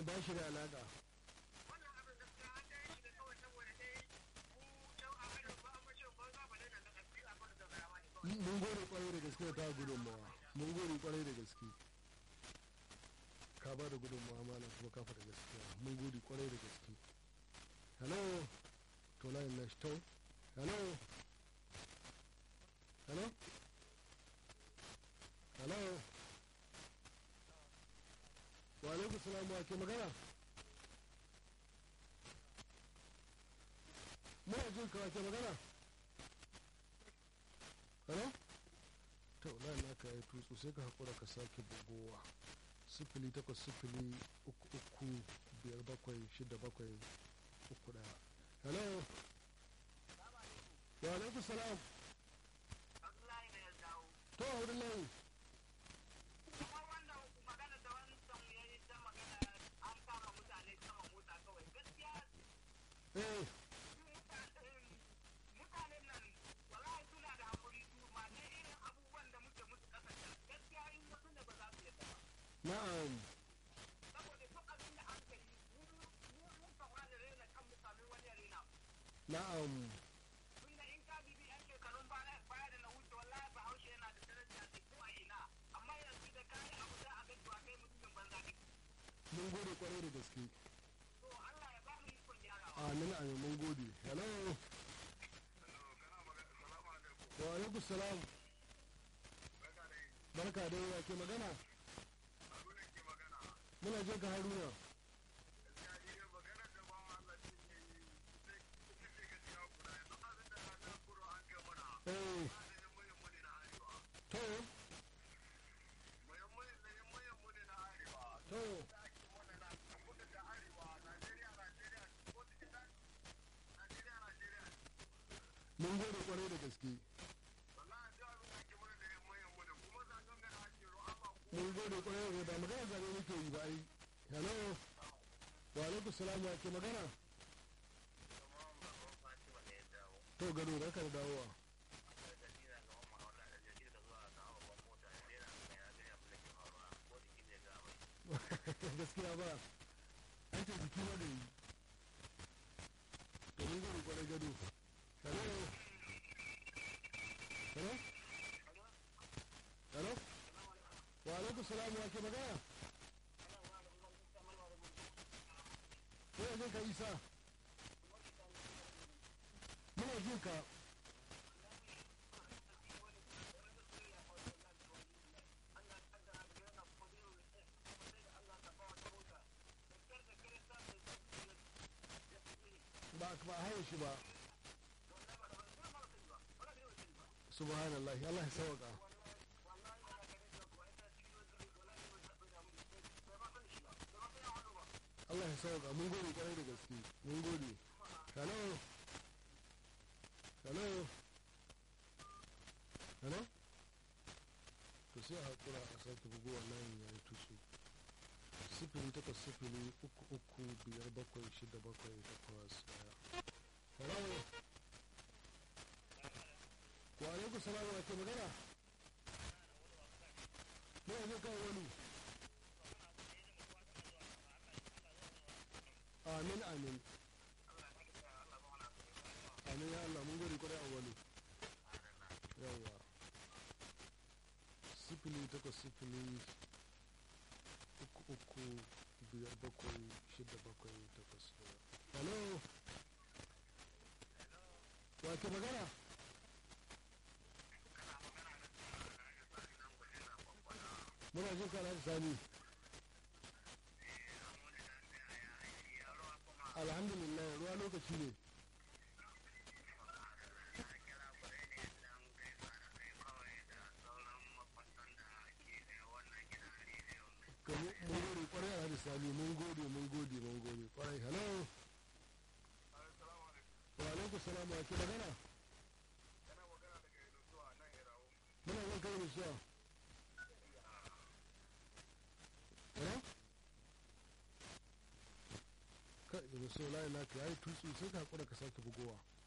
ba shi da alaƙa wannan abin gaskiya an dai shi da kawai saboda dai mu can a hannun ba an bace ba za ba da nan da kafi a kwata da zarawa ne kawai mun gode kwarai da gaske da ta gudunmawa mun gode kwarai da gaske ka ba da gudunmawa malam kuma ka faɗa gaskiya mun gode kwarai da gaske hello to layin na shi to hello hello hello wa alaikum salam wa ke magana muna jin ka wa ke magana hello to layin naka ya yi tutsu sai ka haƙura ka sake bugowa sifili takwas sifili uku uku biyar bakwai shida bakwai uku ɗaya hello wa alaikum salam Abdullahi ne ya dawo to a wurin layi kuma wanda magana da wancan ya yi ta magana an kama mutane sama mota kawai gaskiya eh mutanen nan wallahi suna da hakuri su ma ne irin abubuwan da muke musu kasance gaskiya in wasu da ba za su yadda ba na'am saboda duk abin da an kai mu mu mun kan wani rena kan mutane wani ya rena na'am tunda in ka bibi yan shekarun baya baya da na wuce wallahi bahaushe yana da daraja da ko a ina amma yanzu da kayi abu za a ga cewa kai mutumin banza ne mun gode kwarai da gaske to Allah ya ba mu ikon gyarawa amin amin mun gode hello wa alaikum salam barka da yawa ke magana muna je ka haruna eh to to mun gode kwarai da gaske mun gode kwarai da gaske ba magana zabe muke yi ba ai hello wa alaikum salam ya ke magana to gado da ka da dawowa gaskiya ba an ce jiki ma da yi to mun gode kwarai gado hello hello hello wa alaikum salam wa ke magana ko yanzu ka isa muna jin ka ba ba a haye shi ba subhanallah Allah ya sauka Allah ya sauka mun gode kwarai da gaske mun gode hello hello hello to sai a hakura a sake bugowa layin ya yi tushe sifili takwas sifili uku uku biyar bakwai shida bakwai takwas daya hello wa alaikum salam wa ke magana ne yanzu kan wani amin amin amin ya Allah mun gode kwarai a wani yawa sifili takwas sifili uku uku biyar bakwai shida bakwai takwas daya hello wa ke magana muna jin kana da sani alhamdulillah ruwa lokaci ne Ka mu- mun gode kwarai a sani mun gode mun gode mun gode kwarai hello wa alaikum salam wa ke magana muna jin kai da suwa hello kai da so layi naka yayi tutsu sai ka hakura ka sake bugowa